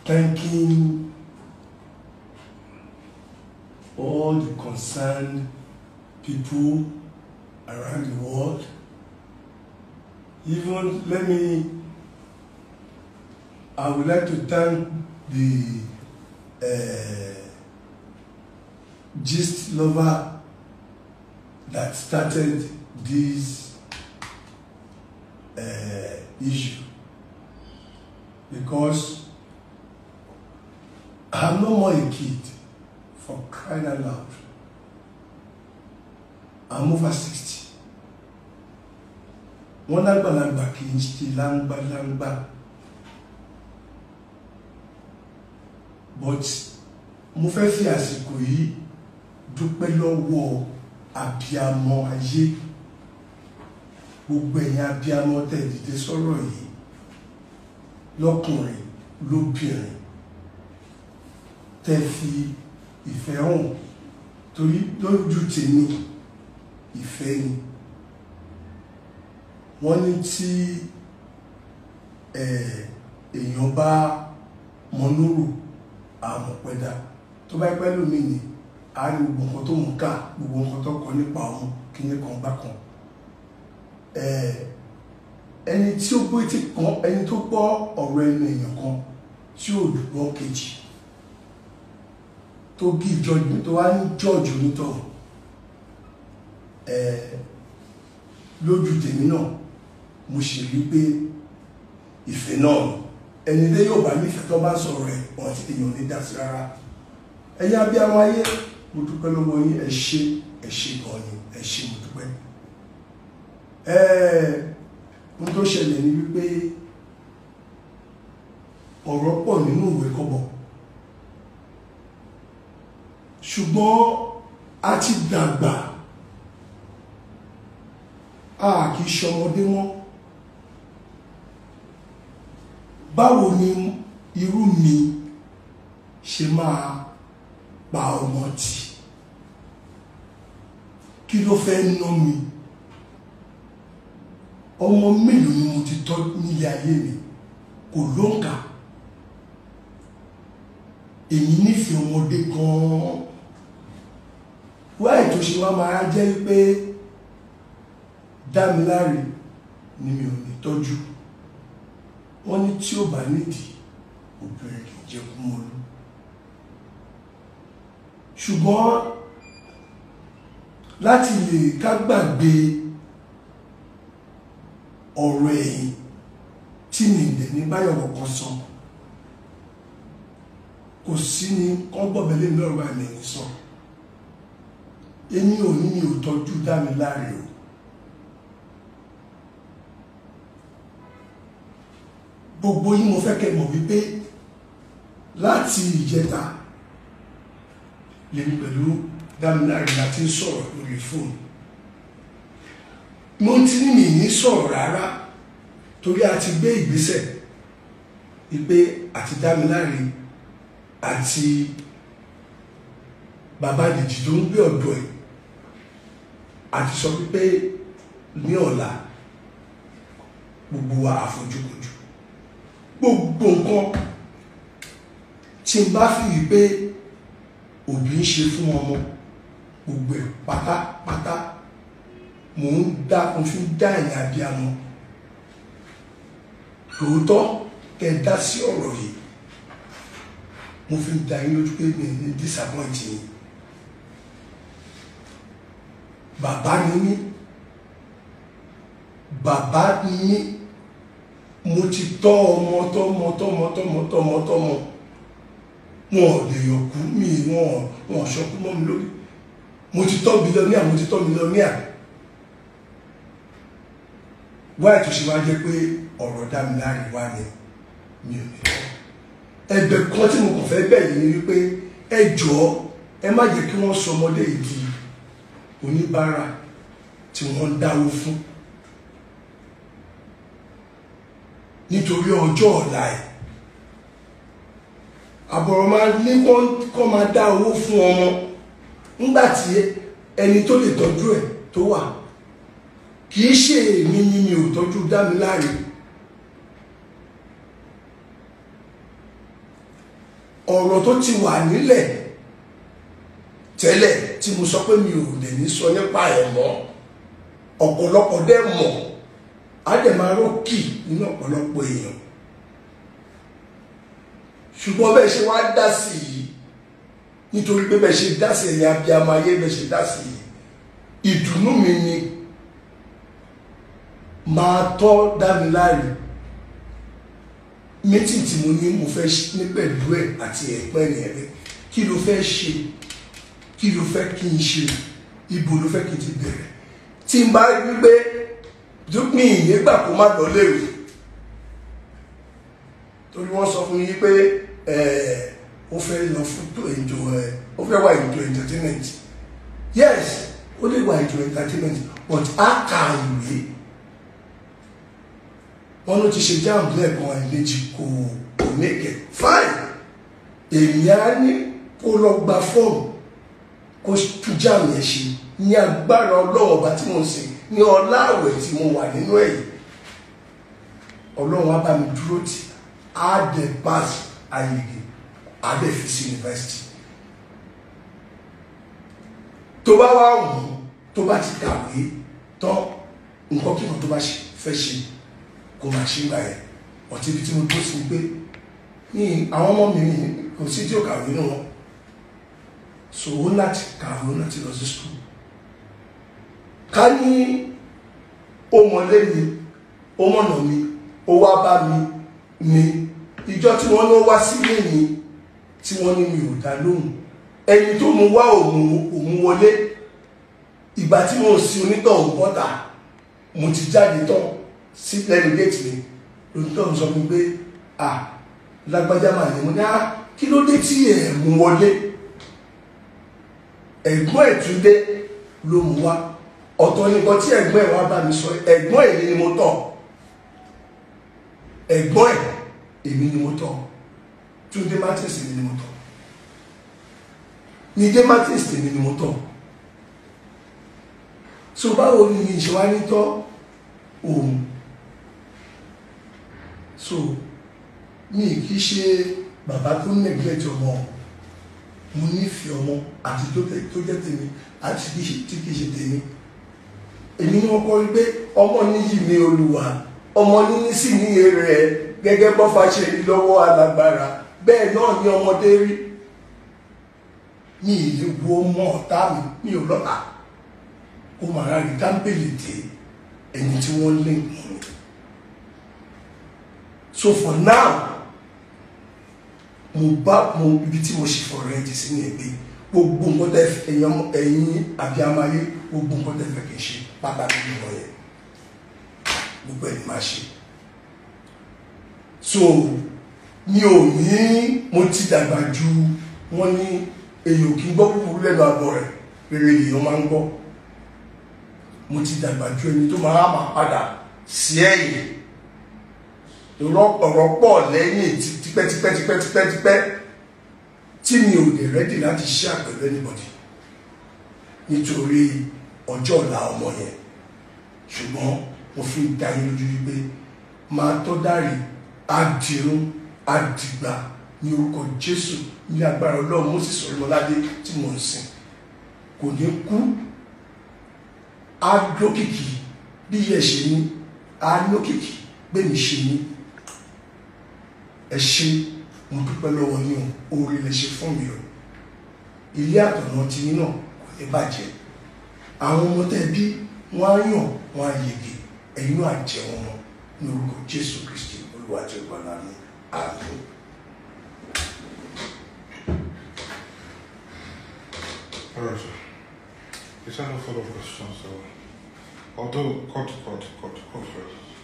thanking all the concerned people around the world. Even let me, I would like to thank the uh, gist lover that started this uh, issue because I'm no more a kid for crying out loud. I'm over sixty. Wọ́n lágbàlagbà kì í ṣe láńgbáláńgbá. But mo fẹ́ fi àsìkò yìí dúpẹ́ lọ́wọ́ abiyamọ ayé gbogbo ẹ̀yin abiyamọ tẹ̀ dìde sọ̀rọ̀ yìí lọ́kùnrin lóbìnrin tẹ́ fi ìfẹ́ hàn torí lójú tèmi ìfẹ́ ni wọ́n ní tí èèyàn bá mọnúrò àmọ̀pẹ́dà tó bá pẹ́ lómi ni a rí gbogbo nǹkan tó ń kà gbogbo nǹkan tó kọ nípa òun kí ní kan bá kan ẹni tí ó gbé tí kan ẹni tó gbọ́ ọ̀rọ̀ ẹnu èèyàn kan tí ò gbọ́ kejì tó give judgment tó wá ní judge onítọ̀ lójú tèmi náà mo ṣe rí pé ìfẹ́ náà ẹni dé yóò bá nífẹ̀ẹ́ tó bá sọ̀rọ̀ ẹ̀ wọ́n ti èèyàn ní dásí rárá ẹ̀yin abiyamọ ayé mo dúpẹ́ lọ́wọ́ yín ẹ ṣé ẹ ṣé gan ni ẹ ṣé mo dúpẹ́ ohun tó ṣẹlẹ̀ ni wípé ọ̀rọ̀ pọ̀ nínú ìwé kọ́bọ̀ ṣùgbọ́n a ti dàgbà a kì í ṣọmọdé mọ́ báwo ni irú mi ṣe máa pa ọmọ tì kí ló fẹ́ ná mi ọmọ mélòó ni mo ti tọ́ nílé ayé mi kò lóǹkà èyí nífẹ̀ẹ́ ọmọdé gan-an wáyé tó ṣe wá máa jẹ́ pé dámiláre ni mi ò ní tọ́jú wọ́n ní tí ó bá nídìí obìnrin kì í jẹ́ kú mọ́lú ṣùgbọ́n láti lè ká gbàgbé ọ̀rọ̀ ẹ̀yìn tí mi ìdẹ̀ ní báyọ̀ kọ̀ọ̀kan sọ kò sí ní kọ́gbọ̀bẹ̀lẹ̀ lọ́rọ̀ àmì ẹ̀yìn sọ èmi ò ní mi ò tọ́jú dá mi láre o gbogbo yín mo fẹ́ kẹ́ mọ̀ wípé láti ìjẹta lèmi pẹ̀lú dámiláre láti ń sọ̀rọ̀ lórí fóònù mo ti ní mi ní sọ̀rọ̀ rárá torí a ti gbé ìgbésẹ̀ wípé àti dámiláre àti bàbá dìjì tó ń gbé ọ̀dọ̀ ẹ̀ àti sọ wípé ní ọ̀la gbogbo wa àfojúkojú gbogbo nǹkan tí n bá fi wípé òbí ń ṣe fún ọmọ gbogbo ẹ̀ pátápátá mò ń dá mo fi dá ẹ̀yìn abiyamọ lóòótọ́ kẹ́ ẹ dá sí ọ̀rọ̀ yìí mo fi dá yín lójú pé mi ní disappoint yín bàbá ni mí bàbá ni mí mo ti tọ́ ọmọ tọ́mọ tọ́mọ tọ́mọ tọ́mọ tọ́mọ wọn ò lè yọkú mi wọn wọn ṣọkú mọ́ mi lórí mo ti tọ́ bílíọ̀nìà mo ti tọ́ mílíọ̀nìà wáyé tó ṣe wá jẹ́ pé ọ̀rọ̀ dá mi láre wá ni mi ò ní tọ́ ẹ̀bẹ̀ kan tí mo kàn fẹ́ bẹ̀ yìí ni wípé ẹ jọ̀ọ́ ẹ má jẹ́ kí wọ́n sọ ọmọdé yìí di oníbàárà tí wọ́n ń dáwó fún nítorí ọjọ́ ọ̀la ẹ̀ àbọ̀rọ̀ máa ní kọ́ máa dá owó fún ọmọ nígbà tí ẹni tó lè tọ́jú ẹ̀ tó wà kì í ṣe èmi ni mi ò tọ́jú Dámiláre ọ̀rọ̀ tó ti wà nílẹ̀ tẹ́lẹ̀ tí mo sọ pé mi ò lè ní sọ nípa ẹ̀ mọ́ ọ̀pọ̀lọpọ̀ dẹ́ mọ̀ á dẹ̀ máa rókì nínú ọ̀pọ̀lọpọ̀ èèyàn ṣùgbọ́n bẹ́ẹ̀ ṣe wá dá sí i nítorí pé bẹ́ẹ̀ ṣe dá sí ẹ̀yìn abiyamọ ayé bẹ́ẹ̀ ṣe dá sí i ìdùnnú mi ni máa tọ́ dá mi láre meeting tí mo ní mo fẹ́ ní pẹ̀lú ẹ̀ àti ẹ̀pẹ́ ni ẹ̀rẹ́ kí ló fẹ́ ṣe kí ló fẹ́ kí n ṣe ibo ló fẹ́ kí n ti bẹ̀rẹ̀ tí n bá rí pé dúpín ìyẹ́gbà kó má lọ léwu torí wọ́n sọ fún yín pé ó fẹ́ lọ fún tó ètò ẹ̀ ó fẹ́ wà ètò entertainment yes ó lè wà ètò entertainment but á kà ìwé wọ́n ló ti ṣe jáàmù lẹ́ẹ̀kan ẹ̀mejì kò kò mẹ́kẹ̀ fine èmi á ní kó lọ gba fọ́ọ̀mù kó tún jáàmù yẹn ṣe ní agbára ọlọ́wọ́ ọba tí mo ń sìn ní ọlá àwẹ̀ tí mo wà nínú ẹ̀yìn ọlọ́run á bá mi dúró tì á dẹ̀ pass ayege á dẹ̀ fi sí yunifásitì tó bá wà wù tó bá ti kàwé tán nǹkan kíkan tó bá fẹ́ ṣe kó máa ṣe gbà yẹn ọtí ibi tí mo tó sí pé ní àwọn ọmọ mi kò sí tí ó kàwé nínú wọn so ó láti kàwé ó láti lọ sí skul ká ní ó mọlé mi ó mọ̀nà mi ó wá bá mi ní ìjọ tí wọ́n lọ wá sílé mi tí wọ́n ní mi ò dá lóhùn ẹni tó mú wá òun òun wọlé ìgbà tí mo sì onítọ̀ òun bọ́ta mo ti jáde tán sí lẹ́nu géètì mi lóòótọ́ sọ fún pé à lágbájá máa ní mo ní á kí ló dé tí ẹ̀ mú wọlé ẹ̀gbọ́n ẹ̀ tún dé ló mú wá ọ̀tọ̀ nìkan tí ẹ̀gbọ́n ẹ̀ wá bá mi sọ ẹ̀gbọ́n èmi ni mo tọ̀ ẹ̀gbọ́n ẹ̀ èmi ni mo tọ̀ Túndé Martins èmi ni mo tọ̀ Nídé Martins èmi ni mo tọ̀ so báwo ni ìṣe wá ní tọ́ òun so mi kì í ṣe bàbá tó neglect ọmọ mo nífẹ̀ẹ́ ọmọ àti tó jẹ́ tèmi àti tí kì í ṣe tèmi èmi ni wọ́n kọ́ rí pé ọmọ níyì ní olùwà ọmọ níní sì ní èrè ẹ gẹ́gẹ́ bọ́fà ṣe rí lọ́wọ́ alágbára bẹ́ẹ̀ náà ni ọmọdé rí mi ìlú wo mọ́ ọ̀tá mi mi ò lọ́ta kó màá rí dáńpẹ̀lì dé ẹni tí wọ́n lé mọ́ mi so for now mo bá mo ibi tí mo ṣe fọ̀rọ̀ ẹ̀ ti sí ní ẹgbẹ́ gbogbo nǹkan tẹ́ ẹ̀yìn ẹ̀yìn àbíamáyé gbogbo nǹkan tẹ́ fẹ́ kì í ṣe pàtàkì nínú yẹn gbogbo ẹ̀ ni máa ṣe so mi ò ní mo ti dàgbà ju wọ́n ní èyàn kì í gbọ́ kúkúrú lẹ́nu àbọ̀ rẹ̀ rere èèyàn máa ń gbọ́ mo ti dàgbà ju ẹni tó máa máa padà sí ẹ̀yìn ọ̀rọ̀ pọ̀ lẹ́yìn tipẹ́tipẹ́tipẹ́tipẹ́ tí mi ò dẹ̀ rẹ́dì láti ṣe àpẹẹrẹ anybody nítorí ọjọ́ ọ̀la ọmọ yẹn ṣùgbọ́n mo fi ń dá yín lójú wípé máa tọ́ dárí àdìrún àdìgbà ní orúkọ Jésù ní agbára Ọlọ́run Mósè Sọ̀rọ̀mọ́ládé tí mo ń sìn kò ní kú á lókìkí bí yẹ ṣe ní á lókìkí gbẹ̀mí ṣe ní ẹ ṣe mo dúpẹ́ lọ́wọ́ yín o oore lè ṣe fún mi o ilé àtọ̀nà tí yín náà kò ní bàjẹ́ àwọn ọmọ tẹ́ bí wọ́n á yàn wọ́n á yege ẹ̀yin náà á jẹ wọn mọ́ ní orúkọ Jésù Kristi Olúwa àti ìgbàlà mi àmín. All right, sir. Is there no further questions? So, although, cut, cut, cut, cut first.